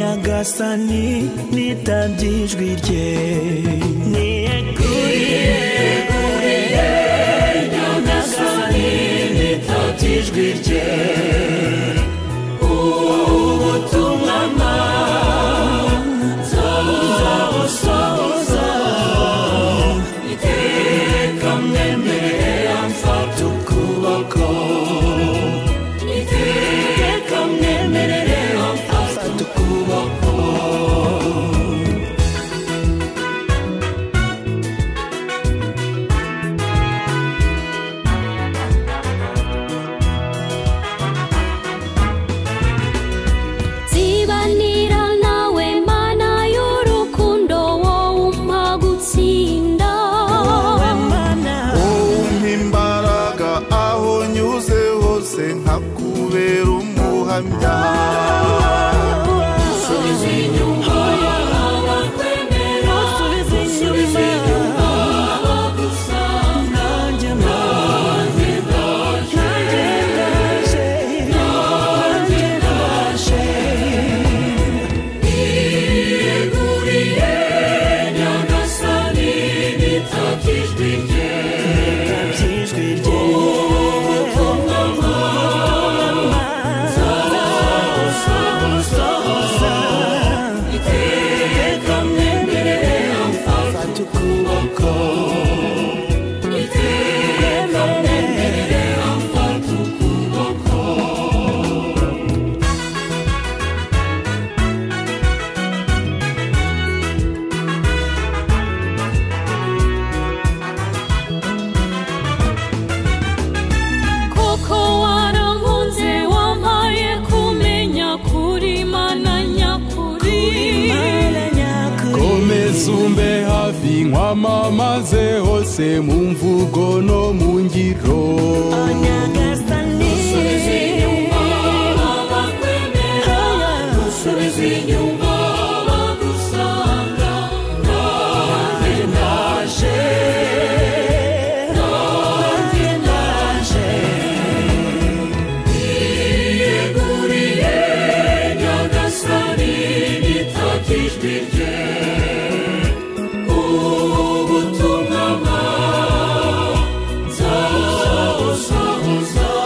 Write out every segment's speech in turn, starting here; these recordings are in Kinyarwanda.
nyagasani nitabye ijwi rye niyeguriye nyagasani nitabye ijwi rye ubutumwa manza buzabusohoza iteka mwemerera mfata ukuboko iteka mwemerera mfata ukuboko nsibanira nawe mana y'urukundo wowe umpa gutsinda wowe umpa imbaraga aho nyuze hose nkakubera umuhamya subiza inyuma yaba kwemera subiza inyuma yaba gusanga nanjye nanjye nanjye ndaje nanjye ndaje yeguriye nyagasani nitakijwe rye nitabye ijwi rye nzabusohoza iteka mwemerera mfata ukuboko iteka mwemerera mfata ukuboko koko warankunze wampaye kumenya kuri mana nyakuri Mana nyakuri komeza umbe hafi nkwamamaze hose mu mvugo no mu ngiro nyagasani bakwemera subiza inyuma bagusanga nanjye ndaje nanjye ndaje yeguriye nyagasani nitakijwe rye ubutumwa manza buzabuzabuza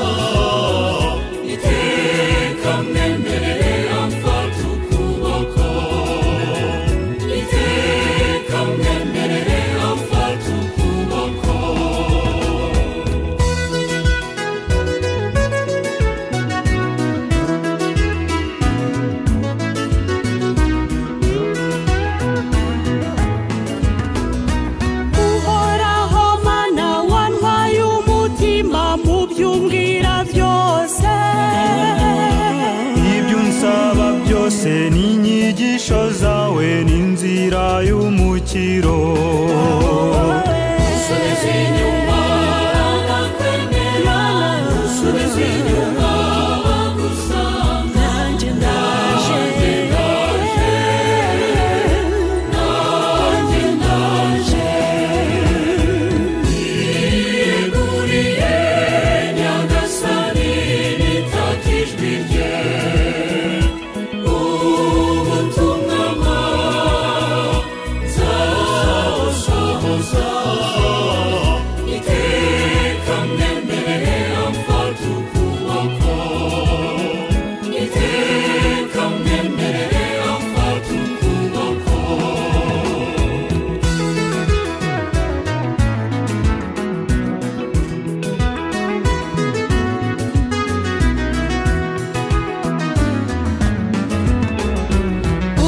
iteka mwemerera mfata ukuboko iteka mwemerera mfata ukuboko uhoraho mana wantwaye umutima mu by'umbwira byose ibyo unsaba byose ni inyigisho zawe n'inzira y'umukiro subiza inyuma bakwemera subiza inyuma bagusanga nanjye ndaje nanjye ndaje yeguriye nyagasani nitakijwe rye ubutumwa manza buzabusohoza iteka mwemerera mfata ukuboko iteka mwemerera mfata ukuboko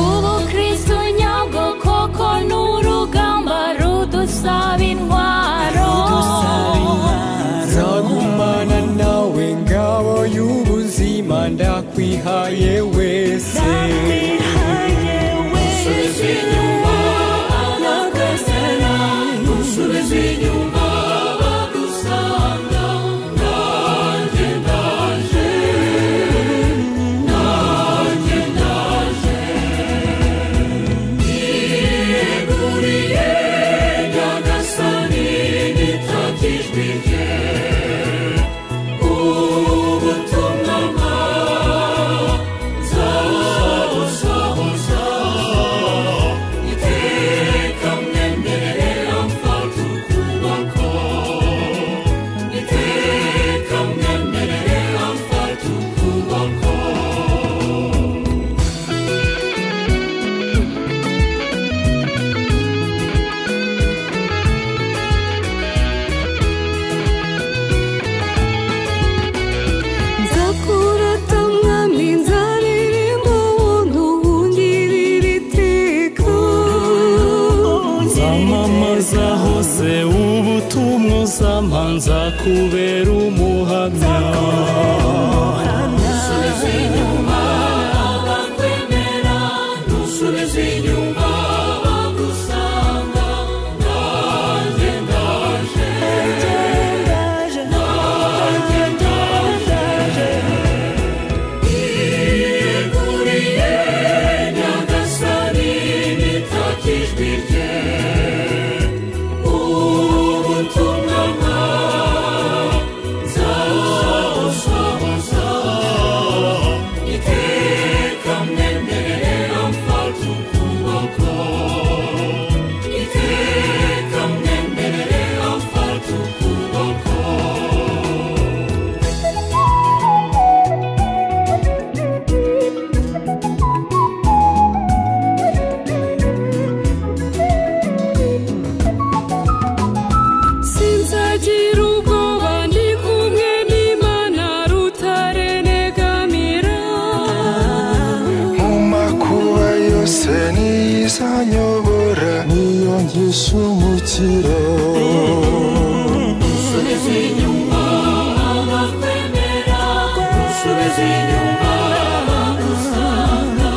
ubu kristu nyabwo koko ni urugamba rudusaba intwaro nzagumana nawe ngabo y'ubuzima ndakwihaye wese subiza inyuma abagusana subiza inyuma abagusanga nanjye ndaje nanjye ndaje yeguriye nyagasani nitakijwe rye ubutumwa bwawe nzabusohoza nzakubera umuhamya Subiza inyuma abakwemera Nusubiza inyuma bagusanga Nanjye ndaje Yeguriye Nyagasani nitakijwe rye Ubutumwa nzabusohoza Iteka mwemerere amfata ukuboko Iteka mwemerere amfata ukuboko sinzagira ubwoba ndi kumwe n'imana rutarenegamira mu makuba yose niyizanyobora niyo nkishumukira Subiza inyuma abakwemera Subiza inyuma bagusanga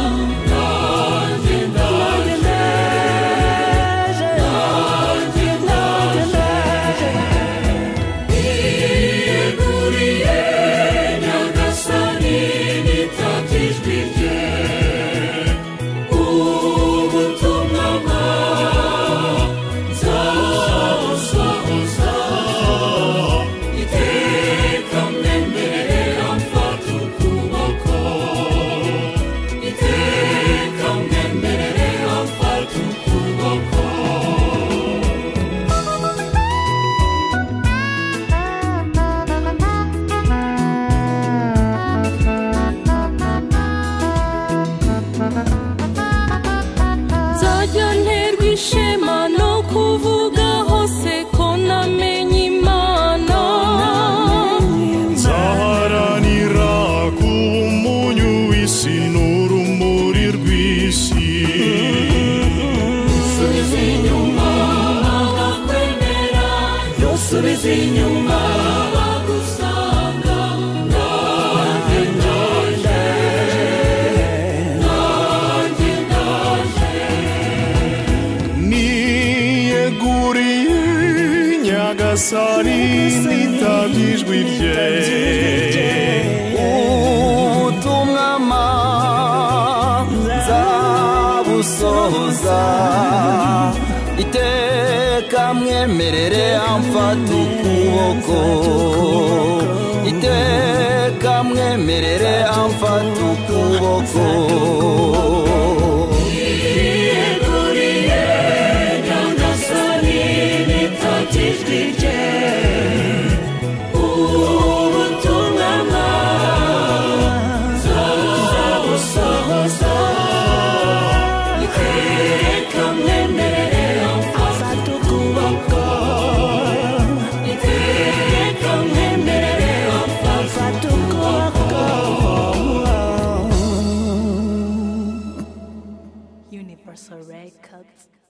Nanjye ndaje Nanjye Yeguriye Nyagasani nitakijwe rye Ubutumwa nzabusohoza Iteka mwemerere amfata ukuboko Iteka mwemerere amfata ukuboko nzajya nterwa ishema no kuvuga hose ko namenye imana nzaharanira kuba umunyu w'isi n'urumuri rw'isi Subiza inyuma abakwemera Nusubiza inyuma bagusanga Nanjye ndaje Nanjye ndaje niyeguriye nyagasani nitabye ijwi rye ubutumwa ma nzabusohoza iteka mwemerere amfata ukuboko iteka mwemerere amfata ukuboko Yeguriye Nyagasani nitakijwe rye Ubutumwa nzabusohoza Iteka mwemerere amfata ukuboko Iteka mwemerere amfata ukuboko Universal Records.